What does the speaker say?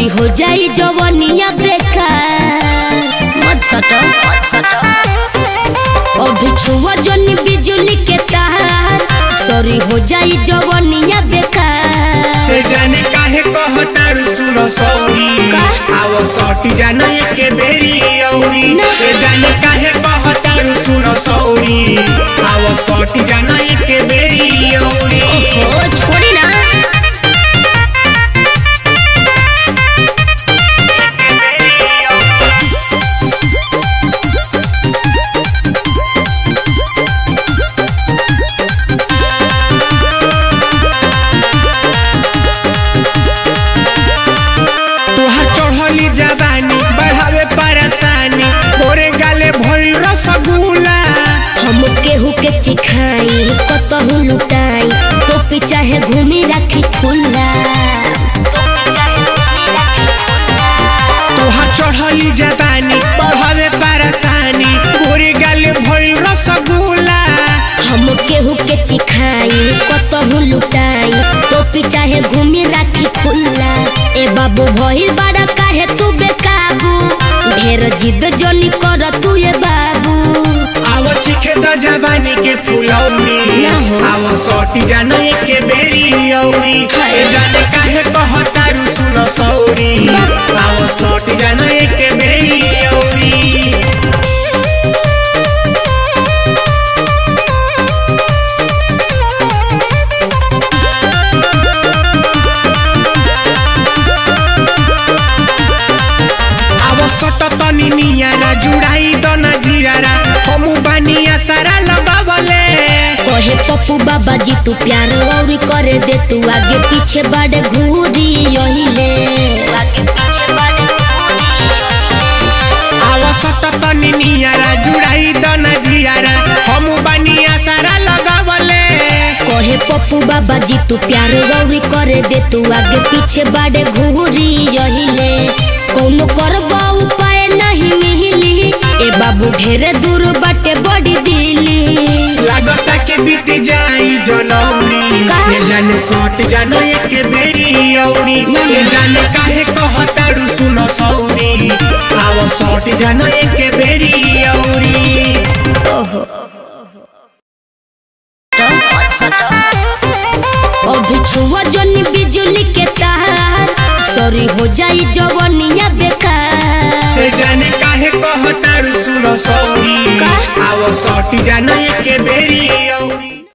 Sorry हो जाई जवनिया बेकार मत सटो मत सटो अभी छुआ जनी बिजुली के तार सॉरी हो जाई जवनिया बेकार ए जाने काहे कहतारू सुनो सौरी का? आवो सटी जाना एके बेरी औरी ना। ए जाने काहे कहतारू सुनो सौरी आवो सटी जाना एके बेरी औरी ओहो छोड़ी ना तोहार चढ़ली जवानी बढ़ावे परेशानी मोरे गाले भइल रसगुल्ला हम केहू के चिखाई कतहू लुटाई तो चाहे घूमी राखी खुला तो चाहे घूमी राखी खुला तोहार चढ़ली जवानी बढ़ावे परेशानी मोरे गाले भइल रसगुल्ला हम केहू के चिखाई कतहू लुटाई तो चाहे घूमी राखी खुला ए बाबू भइल बड़ा काहे तू बेकाबू ढेर जिद जनी कर तू ए बाबू आवो चिखे द जवानी के फुलौनी ना हो। आवो सटी जाना एके बेरी औरी हाय। ए जाने काहे कहतारू सुनो सौरी आवो सटी जाना एके बेरी औरी आवो सट तनी नियारा जुड़ाई द ना जियारा हमू बानिया सारा लगावले कहे पप्पू बाबा जी तू प्यार और करे दे तू आगे पीछे बड़े घूरी यही ले आगे पीछे बड़े आवो सट तनी नियारा जुड़ाई द ना जियारा हमू बानिया सारा लगावले कहे पप्पू बाबा जी तू प्यार और करे दे तू आगे पीछे बड़े घूरी यही ले कौनो करबा उपाय नहीं मिली ए बाबू ढेरे दूर बाटे बड़ी दिली लागता के बीत जाई जनौरी का? ये जाने सट जानो एक बेरी औरी ना, ना। ये जाने काहे कहतारू सुनो सौरी आवो सट जानो एक बेरी औरी ओहो अभी छुआ जनी बिजुली के तार सॉरी हो जाई जवनिया बेकार ये जाने काहे कहतारू सुनो सौरी